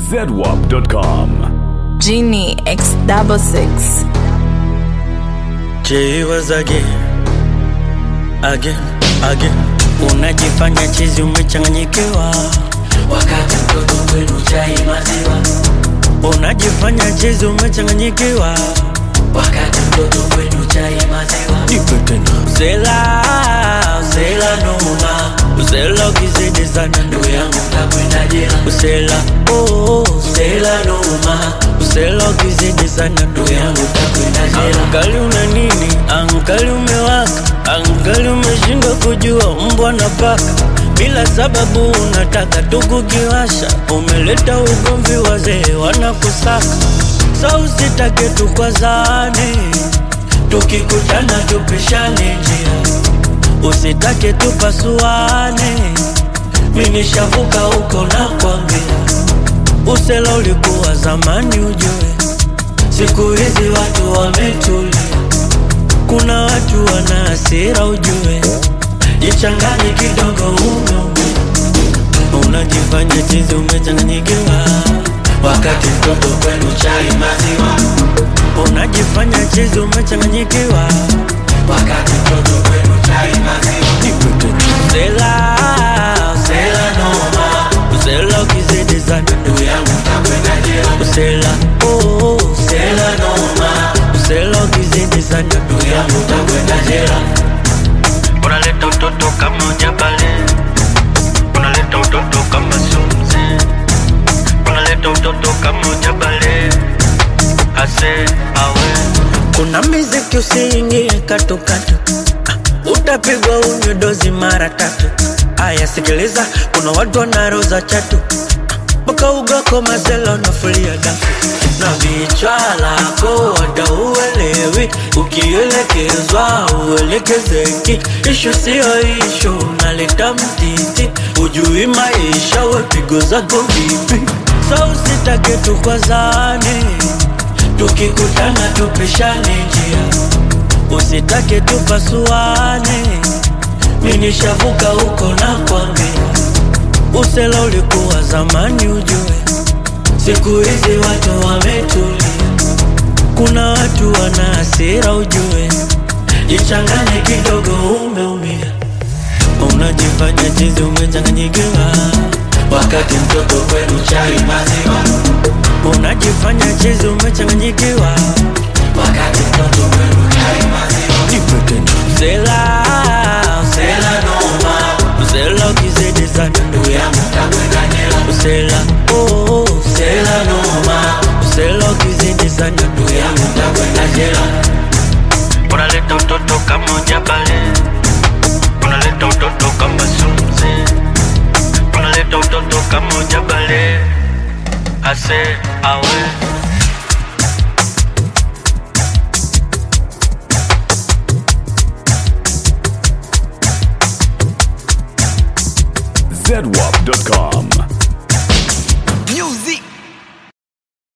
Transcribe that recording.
zedwap.com. Genie X double six. Jay was again, again, again. Unajifanya chizi umechanganyikiwa, wakati mtoto kwenu chai maziwa, unajifanya chizi umechanganyikiwa. wakati mtoto kwenu chai maziwa, Nipe tena. Usela, usela noma, usela ukizidi sana ndugu ndugu yangu. yangu takwenda jela, Usela, oh, usela noma, usela ukizidi sana ndugu ndugu yangu. yangu takwenda jela, Angali una nini? Angali umewaka, angali umeshindwa kujua mbwa na paka. Bila sababu unataka tu kukiwasha, umeleta ugomvi, wazee wanakusaka. Sa usitake tukwazane, tukikutana tupishane njia, usitake tupasuane. Mi nishavuka huko na kwambia, usela ulikuwa zamani ujue Siku hizi watu wametulia, kuna watu wana hasira ujue, jichanganye kidogo umeumia, unajifanya chizi umechanganyikiwa, wakati mtoto kwenu chai maziwa, unajifanya chizi umechanganyikiwa, wakati mtoto kwenu chai maziwa, usela usela noma, usela ukizidi sana ndugu ndugu yangu takwenda jela, usela oh, usela noma, usela ukizidi sana ndugu ndugu yangu takwenda jela, unaleta utoto kama ujabale, unaleta utoto kama sumzi, unaleta utoto kama ujabale, ase awe. Kuna miziki usiingie katukatu, ah, utapigwa unywe dozi mara tatu. Aya, sikiliza, kuna watu wanaroza chatu mpaka ugako mazela unafulia dafu na vichwa lako wada uelewi, ukielekezwa uelekezeki. Ishu siyo ishu, unaleta mtiti, ujui maisha, wepigo zako vipi? Sa usitake tukwazane, tukikutana tupishane njia, usitake tupasuane. Mi nishavuka huko na kwambia Usela ulikuwa zamani ujue, siku hizi watu wametulia, kuna watu wana hasira ujue, jichanganye kidogo, umeumia, unajifanya chizi umechanganyikiwa, wakati mtoto kwenu chai maziwa, unajifanya chizi umechanganyikiwa, wakati mtoto kwenu chai maziwa, usela usela noma, usela ukizidi sana ndugu ndugu yangu takwenda jela, usela oh, usela noma, usela ukizidi sana ndugu ndugu yangu takwenda jela, unaleta utoto kama ujabale, unaleta utoto kama sumzi, unaleta utoto kama ujabale, ase awe zedwap.com.